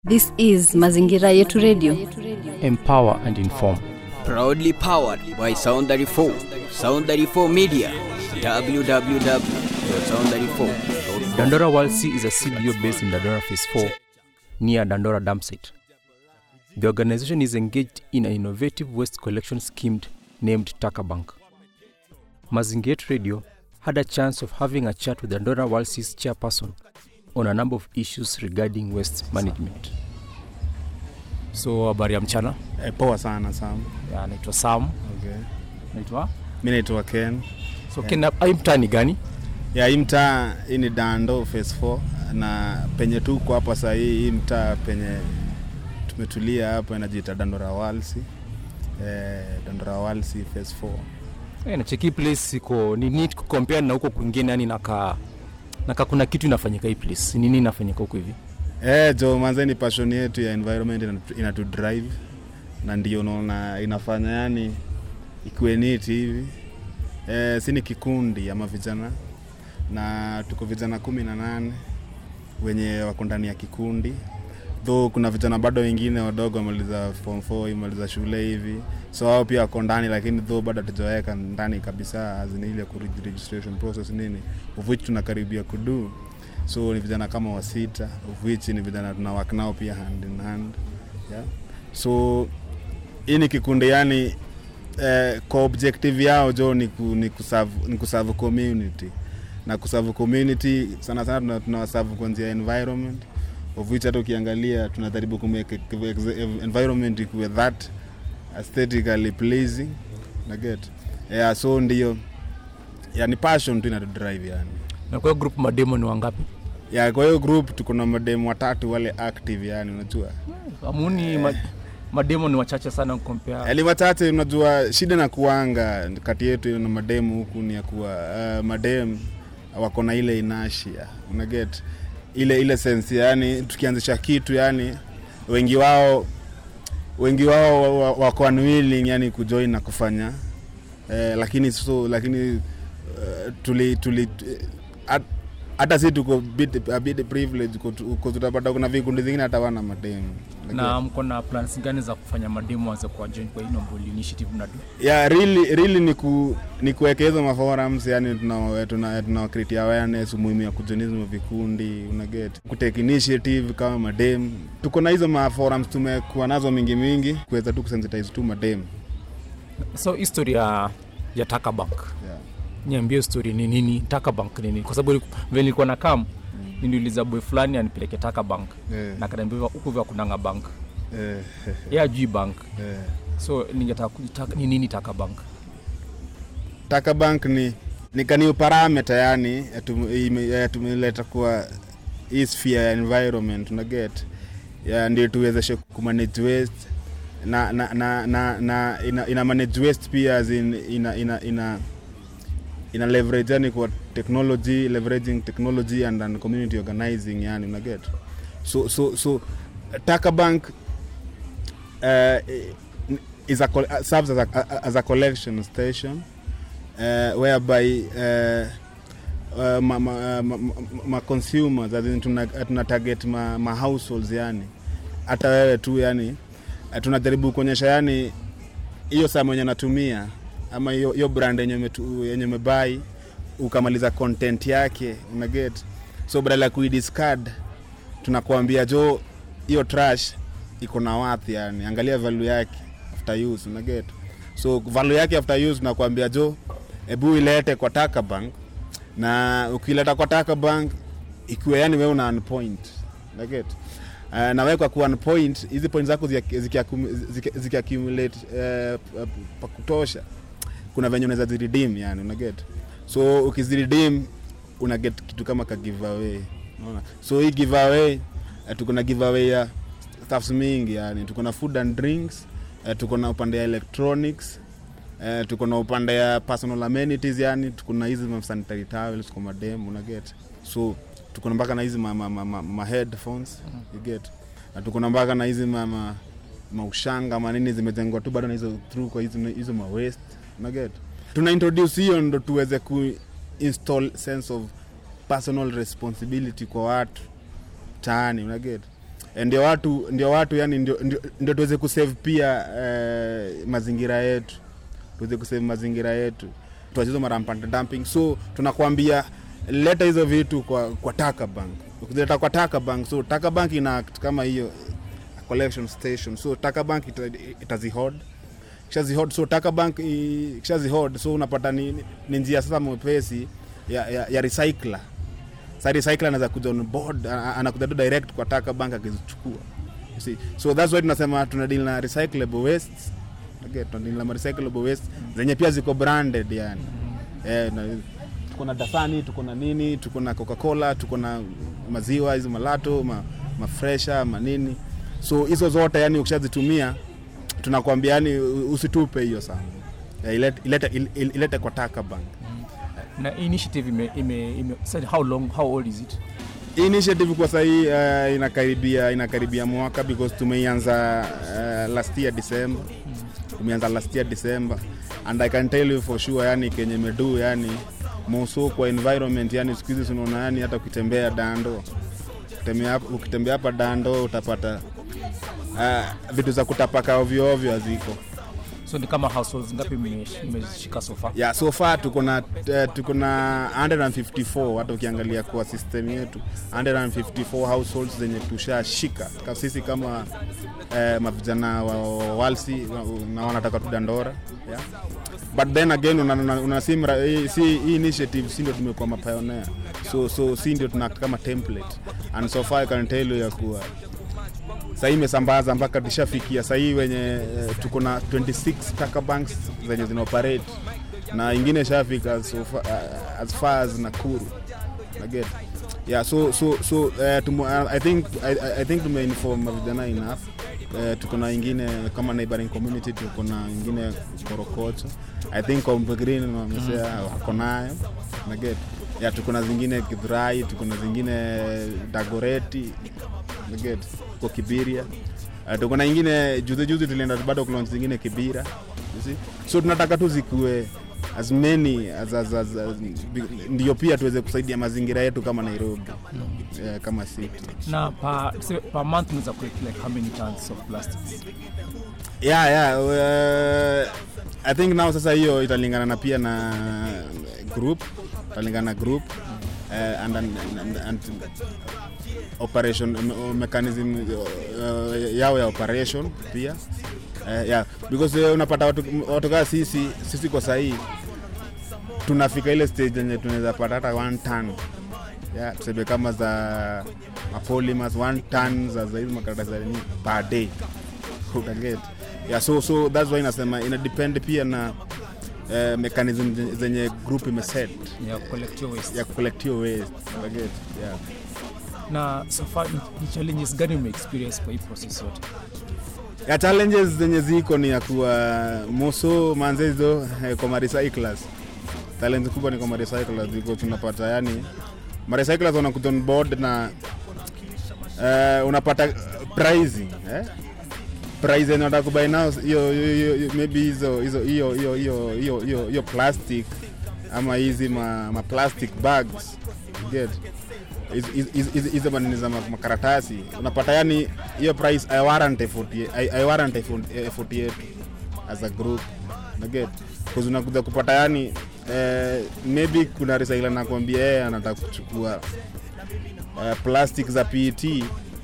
This is Mazingira Yetu Radio. empower and inform. Proudly powered by Sound 34, Sound 34 Media, www.sound34.com. Dandora World C is a CBO based in Dandora Phase 4 near Dandora Dam site. The organization is engaged in an innovative waste collection scheme named Taka Bank. Mazingira Radio had a chance of having a chat with Dandora World C's chairperson on a number of issues regarding waste management. So habari ya mchana, E, poa sana Sam. Ya, naitwa Sam, Okay. naitwa Mi naitwa Ken. so Ken, ai mtani gani? Ya hii mtaa hii ni Dando phase 4 na penye tuko hapa saa hii hii mtaa penye tumetulia hapa inajiita Dandora Walsi. Eh, Dandora Walsi phase 4. Eh, nacheki hii place iko ni neat kucompare na huko kwingine, yani naka naka kuna kitu inafanyika hii place. Ni nini inafanyika huko hivi? Eh, jo manze ni passion yetu ya environment inatu- inatu drive na ndio unaona inafanya yani ikuwe neat hivi. Eh, si ni kikundi ama vijana na tuko vijana kumi na nane wenye wako ndani ya kikundi though kuna vijana bado wengine wadogo wamaliza form 4 wamaliza shule hivi so wao pia wako ndani lakini though bado hatujaweka ndani kabisa azini ile ku registration process nini of which tunakaribia kudu so ni vijana kama wasita of which ni vijana tuna work nao pia hand in hand yeah? so hii ni kikundi yani eh, kwa objective yao jo ni, ku, ni, kuserve, ni kuserve community na kuserve community sana sana tuna- tunawaserve kuanzia environment of which hata ukiangalia tunajaribu kumake environment ikuwe that aesthetically pleasing na get yeah, so ndio yani passion tu inatu drive yani Na kwa hiyo group mademo ni wangapi? ya kwa hiyo group tuko na mademu watatu wale active yani unajua Amuni ma, mademo ni wachache sana compare. yani wachache unajua shida na kuanga kati yetu na mademu huku ni ya kuwa uh, madem wako na ile inashia unaget ile ile sense yani tukianzisha kitu yani wengi wao wengi wao wa- wa- wako unwilling yani kujoin na kufanya eh, lakini so lakini uh, tuli tuli eh, at- hata si tuko bit, a bit privilege kwa tutapata kuna vikundi zingine hata wana mademu Na mko na plans gani za kufanya mademo waze kwa join kwa hii noble initiative mnadu? yeah, really, really ni, ku, ni kuweka hizo maforums yani tuna, tuna, tuna create awareness umuhimu ya kujonism vikundi unaget kutake initiative kama madem tuko na hizo maforums tumekuwa nazo mingi mingi kuweza tu kusensitize tu madem So history ya ya Taka Bank. yeah. Niambie story ni nini? Taka Bank ni nini? Kwa sababu vile nilikuwa na kam niliuliza boy fulani anipeleke Taka Bank. Eh, Na akaniambia huko vya kunanga bank. eh, Yeye ajui bank. eh. So ningetaka kujitaka ni nini Taka Bank? taka bank ni ni kaniu parameter yani ya tum- ime- ya tumeleta kwa hii sphere ya environment unaget ya ndio tuwezeshe kumanage waste na na na, na, na ina, ina manage waste pia as in, ina ina ina ina leverage yani kwa technology leveraging technology and, and community organizing yani unaget so so so taka bank uh, is a, col- serves as a, as a collection station uh, whereby uh, uh, ma, ma, ma, ma, ma consumers as in tuna, tuna target ma, ma households yani hata wewe tu yani uh, tunajaribu kuonyesha yani hiyo saa mwenye natumia ama hiyo hiyo brand yenye umetu- yenye umebai ukamaliza content yake unaget so badala ya kuidiscard tunakuambia jo hiyo trash iko na worth yani angalia value yake after use unaget so value yake after use tunakuambia jo hebu ilete kwa taka bank na ukileta kwa taka bank ikiwa yani wewe una one point unaget Uh, na wewe kwa kuwa one point hizi point zako ziki- zikiaccum- ziki- zikiaccumulate uh, pa kutosha kuna venye unaweza ziredeem yani unaget so ukiziredeem una get kitu kama ka giveaway unaona so hii giveaway uh, tuko na giveaway ya stuffs mingi yani tuko na food and drinks uh, tuko na upande ya electronics uh, tuko na upande ya personal amenities yani tuko na hizi ma sanitary towels kwa madem una get so tuko na mpaka na hizi ma, ma, ma, ma, ma headphones you get na tuko na mpaka na hizi ma, ma, maushanga manini zimejengwa tu bado na hizo through kwa hizo hizo ma waste una get tuna introduce hiyo ndo tuweze ku install sense of personal responsibility kwa watu taani unaget Eh, ndio watu ndio watu yani ndio, ndio, ndio tuweze kusave pia eh, mazingira yetu tuweze kusave mazingira yetu tuachizo marampant dumping so tunakwambia leta hizo vitu kwa, kwa taka bank ukileta kwa taka bank so taka bank ina act kama hiyo collection station so taka bank ita, itazihod kishazihod so taka bank i- kishazihod so unapata ni, ni- ni njia sasa mwepesi ya, ya, ya recycler sa recycler anaweza kuja on board ana- anakuja tu direct kwa taka bank akizichukua You see? so that's why tunasema tuna deal na recyclable waste okay, tuna deal na recyclable waste zenye pia ziko branded yani eh, na, tuko na dasani tuko na nini tuko na coca cola tuko na maziwa hizo malato ma, mafresha manini so hizo zote yani ukishazitumia tunakwambia yani usitupe hiyo sana Eh, ilete, ilete, il- ilete kwa taka bank na initiative ime, ime, ime said how long how old is it Hii initiative kwa sahii uh, inakaribia inakaribia mwaka because tumeianza uh, last year December tumeanza last year December and I can tell you for sure yani kenye medu yani moso kwa environment yani siku hizi tunaona yani hata ukitembea dando ukitembea hapa- ukitembea hapa dando utapata uh, vitu za kutapaka ovyo ovyo haziko so ni kama households ngapi mme- mmeshika so far yeah, so far tuko na uh, tuko na 154 hata ukiangalia kwa system yetu 154 households zenye tushashika Ka- sisi kama eh, mavijana wa wa walsi wa- na wanataka tu dandora yeah. but then again una, una, una si, mra- hii- si hii initiative si ndio tumekuwa mapionea so so si ndio tuna kama template and so far I can tell you ya kuwa sahii imesambaza mpaka tushafikia sahii wenye eh, tuko na 26 taka banks zenye zinaoperate na ingine ishafika so fa, uh, as far as Nakuru naget yeah so so so uh, tumo, uh, I think I, I- I think tumeinform vijana enough uh, tuko na ingine kama neighboring community tuko na ingine Korokocho I think Kombe Green wamesea wako nayo naget yeah tuko na zingine Githurai tuko na zingine Dagoreti naget kwa Kibiria uh, tuko na ingine juzi juzi tulienda bado kulonch zingine Kibira you see? so tunataka tu zikuwe as many as, as, as, as, ndio pia tuweze kusaidia mazingira yetu kama Nairobi yeah, kama city na per, tuseme, per month unaweza collect like how many tons of plastics yeah, yeah, uh, I think now sasa hiyo italingana na pia na group italingana na group uh, and, and, and, and operation me- mechanism uh, yao ya operation pia uh, yeah, because uh, unapata watu, watu kaa sisi sisi kwa sahii tunafika ile stage yenye tunaweza pata hata one ton yeah, tuseme kama za mapolymers one ton za za hizi makaratasi za nini per day utaget yeah, so, so that's why inasema ina depend pia na uh, mechanism zenye- zenye group imeset ya collect your waste ya kucollect hiyo waste utaget yeah. na so far ni, ni challenges gani ume experience kwa hii process yote ya challenges zenye ziko ni ya kuwa moso manze hizo eh, kwa marecyclers challenge kubwa ni kwa marecyclers ziko tunapata yani marecyclers wanakuja on board na uh, unapata pricing eh? price yenye unataka kubai nao hiyo hiyo- hiyo- hiyo- maybe hizo hizo hiyo hiyo hiyo hiyo hiyo hiyo plastic ama hizi ma, ma plastic bags you get Hizi- hizi- hizi- hizi hizo manini za ma- makaratasi unapata yani hiyo price i warrant effort ye- I, I warrant effort, effort yetu as a group naget cause unakuja kupata yani eh, maybe kuna recycler nakwambia yeye anataka kuchukua uh, plastic za PET eh,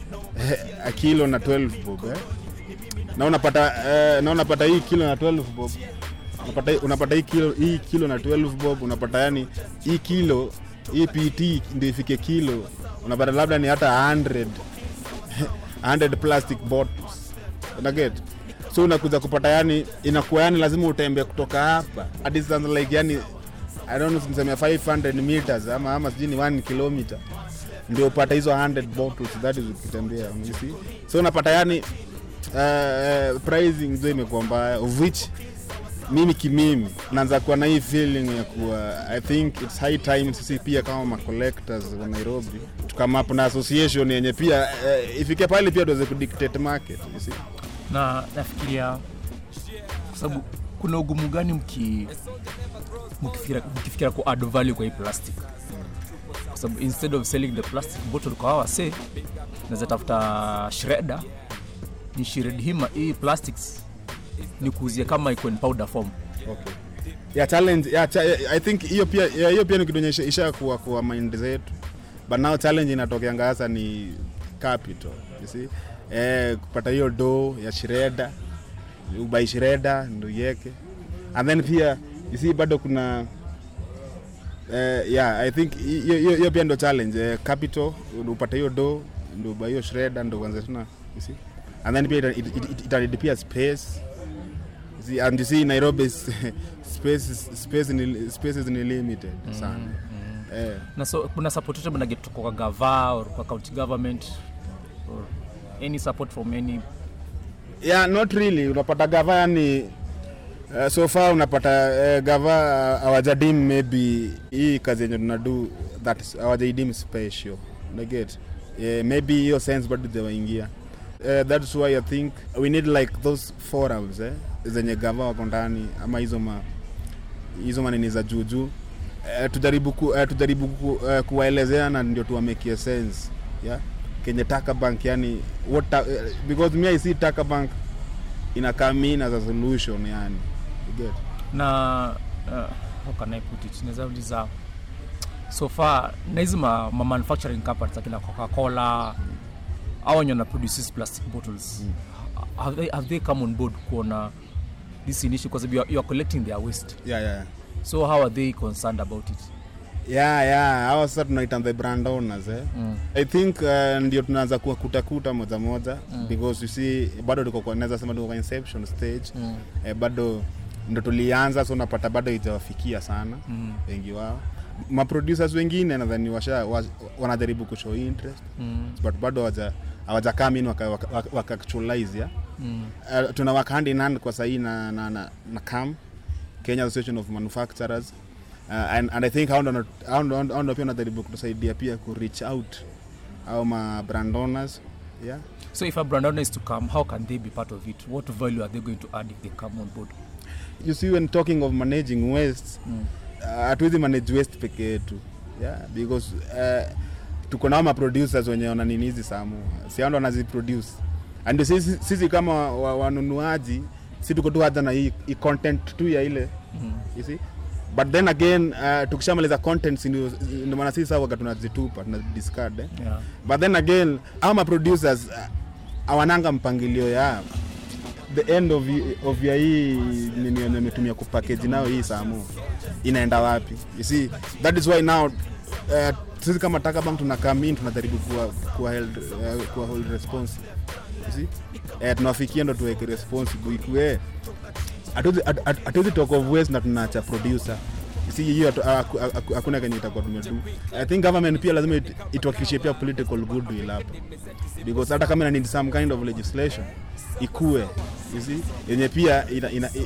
a kilo na 12 bob eh? na unapata eh, na unapata hii kilo na 12 bob unapata, unapata hii kilo hii kilo na 12 bob unapata yani hii kilo hii PET ndio ifike kilo unapata labda ni hata 100 100 plastic bottles unaget so unakuja kupata yani inakuwa yani lazima utembee kutoka hapa a distance like yani I don't know niseme 500 meters ama ama sijui ni 1 kilometer ndio upata hizo 100 bottles that is ukitembea you see so unapata yani uh, pricing ndio imekuwa mbaya of which mimi kimimi naanza kuwa na hii feeling ya kuwa i think its high time sisi pia kama macollectors wa nairobi tukamapo na association yenye pia uh, ifike pale pia tuweze kudictate market you see na nafikiria kwa sababu kuna ugumu gani mki mkifikiria mkifikiria ku add value kwa hii plastic kwa sababu instead of selling the plastic bottle kwa hawa se naweza tafuta shredder ni shred hima hii plastics ni kuuzia kama iko in powder form okay. yeah, challenge yeah, cha, i think hiyo pia yeah, hiyo pia ni kitu yenye isha- isha kuwa kwa mind zetu but now challenge inatokeanga hasa ni capital you see eh, kupata hiyo do ya shireda ubai shireda ndo iweke and then pia you see bado kuna eh, yeah i think hiyo- hiyo hiyo pia ndo challenge eh, capital upate hiyo do ndo ubai hiyo shireda ndo uanze tena you see and then pia ita- it- it- it- itanidi pia space See, and you see Nairobi is- space is, space ni, spaces ni limited sana eh, na so kuna support yote mnaget kwa gava or kwa county government or any support from any yeah not really unapata gava yani uh, so far unapata uh, gava uh, awajadim maybe hii kazi yenye tunadu that is- hawajaidim special unaget yeah, maybe hiyo sense bado ziwaingia uh, that's why i think we need like those forums eh, zenye gava wako ndani ama hizo ma hizo manini za juujuu uh, tujaribu ku, uh, tujaribu ku, uh, kuwaelezea na ndio tuwamekie sense yeah? kenye taka bank yani what ta, uh, because me i see taka bank ina come in as a solution yani you get na uh, how can I put it naweza uliza so far na hizi ma, ma manufacturing companies akina coca-cola au wenye wana produce these plastic bottles have, they, have they come on board kuona this initiative kwa sababu you are, you are collecting their waste yeah yeah so how are they concerned about it yeah yeah hawa sasa tunaita the brand owners eh mm. i think uh, ndio tunaanza kuwa kutakuta moja moja Mm. because you see bado tuko kwa naweza sema tuko kwa inception stage Mm. eh, bado ndo tulianza so unapata bado ijawafikia sana Mm. wengi wao maproducers wengine nadhani washa wa, wanajaribu kushow interest Mm. but bado hawaja hawajakaa in waka, waka, waka, waka actualize ya Mm. uh, tuna work hand in hand kwa sahii na, na, na, na cam kenya association of manufacturers uh, and, and i think hao ndo- hao ndo hao ndo pia wanajaribu kutusaidia pia ku reach out au ma brand owners yeah so if a brand owner is to come how can they be part of it what value are they going to add if they come on board you see when talking of managing waste mm. uh, hatuwezi manage waste peke yetu yeah because uh, tuko nao maproducers wenye wananini hizi samu si hao ndo wanaziproduce and sisi, sisi kama wa- wanunuaji si tuko tu haja na hii, hii content tu ya ile Mm. you see but then again uh, tukishamaliza contents ndio ndio maana sisi sawa tunazitupa tunadiscard eh? yeah. but then again au maproducers uh, awananga mpangilio ya the end of, of ya hii nini yenye ametumia kupackage nayo hii samu inaenda wapi you see that is why now uh, sisi kama takabank tuna come in tunajaribu kuwa, kuwa, held, uh, kuwa hold responsible you see uh, tunawafikia ndo tuweke responsible ikue hatuwezi- hatu- hatu- hatuwezi talk of waste na tunaacha producer si hiyo hatu- haku- haku- hakuna kenye itakuwa tumedu i think government pia lazima it- ituhakikishie pia political goodwill hapo because hata kama ina need some kind of legislation ikue you see yenye pia ina, ina, i,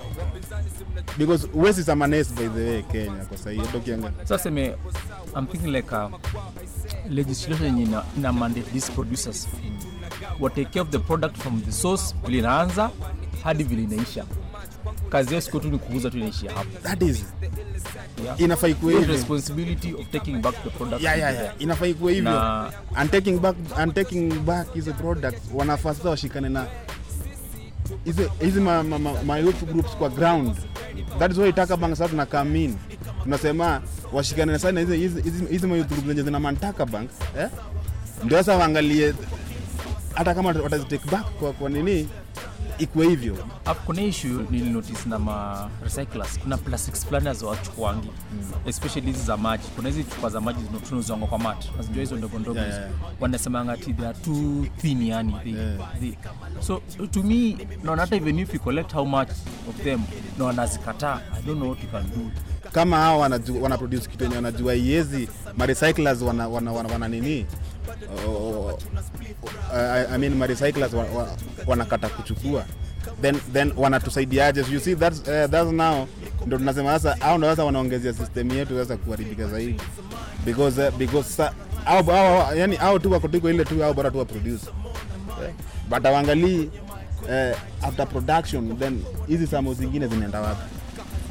because waste is a menace by the way kenya kwa sahii hata ukiangalia sasa seme i'm thinking like a legislation yenye ina, ina mandate these producers wa take care of the product from the source vile inaanza hadi vile inaisha kazi yao siku tu ni kuuza tu inaishia hapo that is yeah. inafaa ikuwe Your hivyo responsibility of taking back the product yeah, yeah, yeah. inafaa ikuwe hivyo na and taking back and taking back hizo products wanafaa sasa washikane na hizi hizi ma, ma, ma, ma youth groups kwa ground that is why taka bank sasa tuna come in tunasema washikane na sana hizi hizi hizi- hizi ma youth groups zenye zina mantaka bank eh ndio sasa waangalie hata kama watazitake back kwa, kwa nini ikuwe hivyo Hapo kuna issue nilinotice na ma recyclers kuna plastics fulani haziwachukuangi especially hizi za maji kuna hizi chupa za maji zino- tunazonga kwa mat nazijua hizo ndogo ndogo Yeah, hizo. yeah. wanasemanga ati they are too thin yani they, Yeah. they, so to me naona hata even if you collect how much of them na wanazikataa i don't know what you can do kama hao wanaju- wana produce kitu yenye wanajua iezi marecyclers wana, wana, wana, wana nini o- o- I, I mean marecyclers wa, wa, wanakata kuchukua then then wanatusaidiaje So you see that's, uh, that's now ndo tunasema sasa au ndo sasa wanaongezea system yetu sasa kuharibika zaidi because uh, because sa, au, au, yani au tu wako tuko ile tu au bora tu wa produce yeah. but awangalii uh, after production then hizi samo zingine zinaenda wapi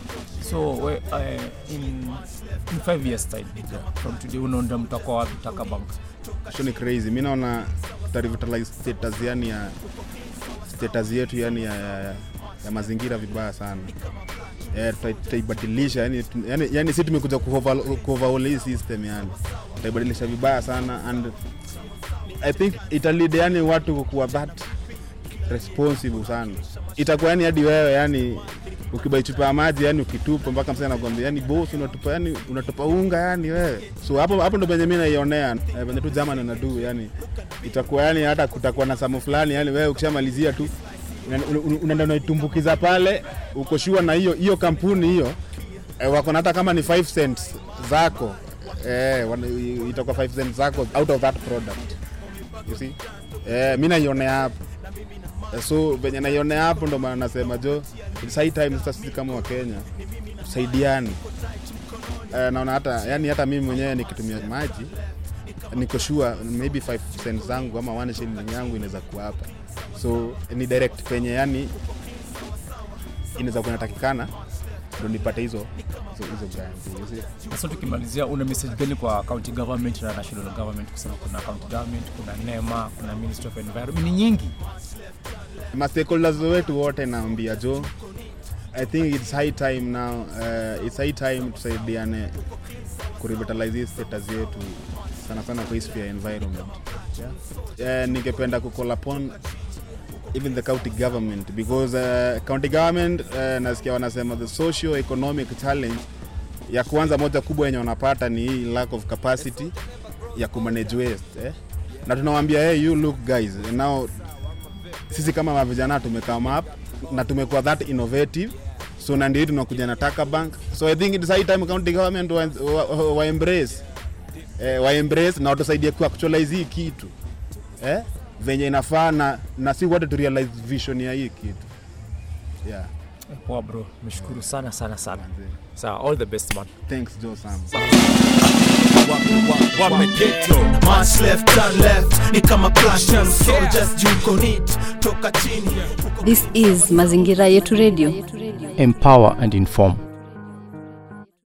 so we, uh, in, in five years time from today unaonda mtakuwa wapi taka bank so ni crazy mi naona tutarevitalize status yani ya status yetu yani ya, ya, ya, ya mazingira vibaya sana Eh, tuta- tutaibadilisha yani, tu- yani, yani si tumekuja kuover- kuoverhaul hii system yani tutaibadilisha vibaya sana and i think italid yani watu kuwa that responsible sana itakuwa yani hadi wewe yani ukibai chupa ya maji yani ukitupa mpaka msee anakwambia yani boss unatupa yani unatupa unga yani wewe so hapo hapo ndo penye mimi naionea eh, penye tu German anadu yani itakuwa yani hata kutakuwa na samu fulani yani wewe ukishamalizia tu una- una- unaenda unaitumbukiza pale uko sure na hiyo hiyo kampuni hiyo eh, wako na hata kama ni 5 cents zako eh, wana- itakuwa 5 cents zako out of that product you see eh, mi naionea hapo Eh, so venye naionea hapo ndo maana nasema jo it's high time sasa sisi kama wakenya tusaidiane eh, naona hata yani hata mimi mwenyewe nikitumia maji niko sure maybe 5 cents zangu ama 1 shilling yangu inaweza kuwa hapa so ni direct penye yani inaweza kuwa inatakikana ndo nipate hizo hizo hizo grants, you see. sasa tukimalizia una message gani kwa county government na national government kusema kuna county government kuna nema kuna ministry of environment ni nyingi ma stakeholders wetu wote naambia jo i think it's high time now uh, it's high time tusaidiane kurevitalize hii status yetu sana sana kwa hii sphere ya environment yeah? uh, ningependa kucall upon even the county government because uh, county government uh, nasikia wanasema the socio economic challenge ya kwanza moja kubwa yenye wanapata ni hii lack of capacity ya kumanage waste eh? na tunawambia hey, you look guys now sisi kama mavijana tumekame up na tumekuwa that innovative so na ndio tunakuja na taka bank so i think it's high time county government wa, wa, wa, wa embrace eh, wa embrace na watusaidie ku actualize hii kitu eh, venye inafaa na, na si wote tu realize vision ya hii kitu yeah Eh, poa bro meshukuru sana sana sana sawa all the best man thanks Joe Sam wameketo March left turn left ni kama passion soldiers juko nit toka chini This is Mazingira Yetu Radio. empower and inform